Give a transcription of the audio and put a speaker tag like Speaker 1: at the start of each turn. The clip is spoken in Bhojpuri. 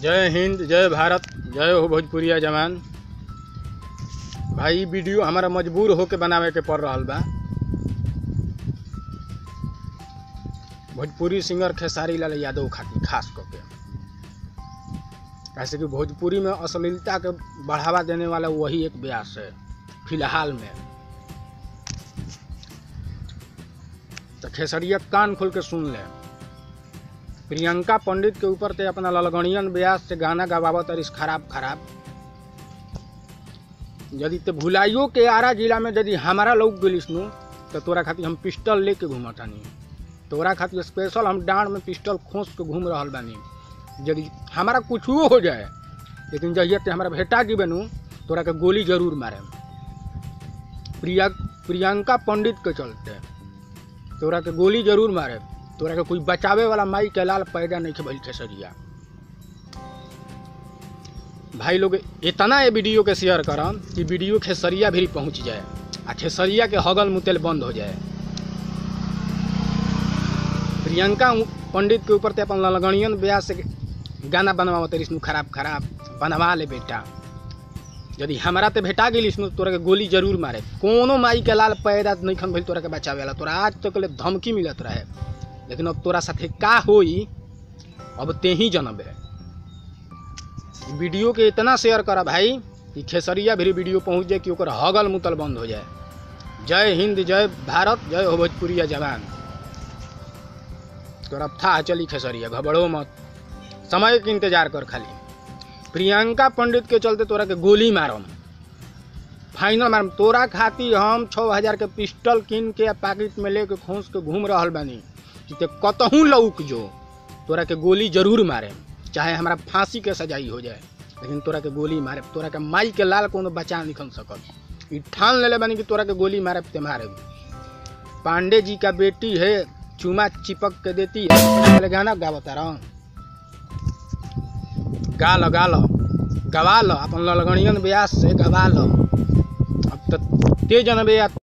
Speaker 1: जय हिंद जय भारत जय हो भोजपुरिया जवान भाई इ वीडियो हमारा मजबूर होके बनावे के पड़ रहल बा भोजपुरी सिंगर खेसारी लाल यादव खातिर खास करके कैसे कि भोजपुरी में अश्लीलता के बढ़ावा देने वाला वही एक व्यास है फिलहाल में तो खेसरिया कान खोल के सुन ले प्रियंका पंडित के ऊपर ते अपना ललगणियन व्यास से गाना गवावत अरिस खराब खराब यदि ते भुलाइयो के आरा जिला में यदि हमारा लोग गेलिस नु तो तोरा खातिर हम पिस्टल लेके घूमतानी तोरा खातिर स्पेशल हम डांड में पिस्टल खोस के घूम रहल बानी यदि हमारा कुछो हो जाए लेकिन जहिया ते हमारा भेटा जीबे नु तोरा के गोली जरूर मारे प्रिया प्रियंका पंडित के चलते तोरा के गोली जरूर मारे तोरा के कोई बचावे वाला माई के लाल पैदा नहीं के भइल खेसरिया भाई लोग इतना ये वीडियो के शेयर करम कि वीडियो खेसरिया भी पहुंच जाए आ खेसरिया के हगल मुतेल बंद हो जाए प्रियंका पंडित के ऊपर ते अपन ललगणियन ब्याह से गाना बनवाओ तेरी खराब खराब बनवा ले बेटा यदि हमारा ते भेटा गेलिस नु तोरा के गोली जरूर मारे कोनो माई के लाल पैदा नहीं खन भइल तोरा के बचावे वाला तोरा आज तक ले धमकी मिलत रहे लेकिन अब तोरा साथे का होई अब ते ही जनबे वीडियो के इतना शेयर करा भाई कि खेसरिया भी वीडियो पहुंच जाए कि ओकर हगल मुतल बंद हो जाए जय हिंद जय भारत जय हो भोजपुरिया जवान तोरा था चली खेसरिया घबड़ो मत समय के इंतजार कर खाली प्रियंका पंडित के चलते तोरा के गोली मारम फाइनल मारम तोरा खातिर हम छः हजार के पिस्टल कीन के पैकेट में लेके खोस के घूम रहल बानी कि ते कतहूँ लौक जो तोरा के गोली जरूर मारे चाहे हमारा फांसी के सजाई हो जाए लेकिन तोरा के गोली मारे तोरा के माई के लाल कोनो बचा निकल सकल ई ठान लेले बानी कि तोरा के गोली मारे ते मारे पांडे जी का बेटी है चूमा चिपक के देती है पहले गाना गावता रहा गा लो गा लो गवा लो अपन ललगणियन ब्यास से गवा लो अब तो तेज जनबे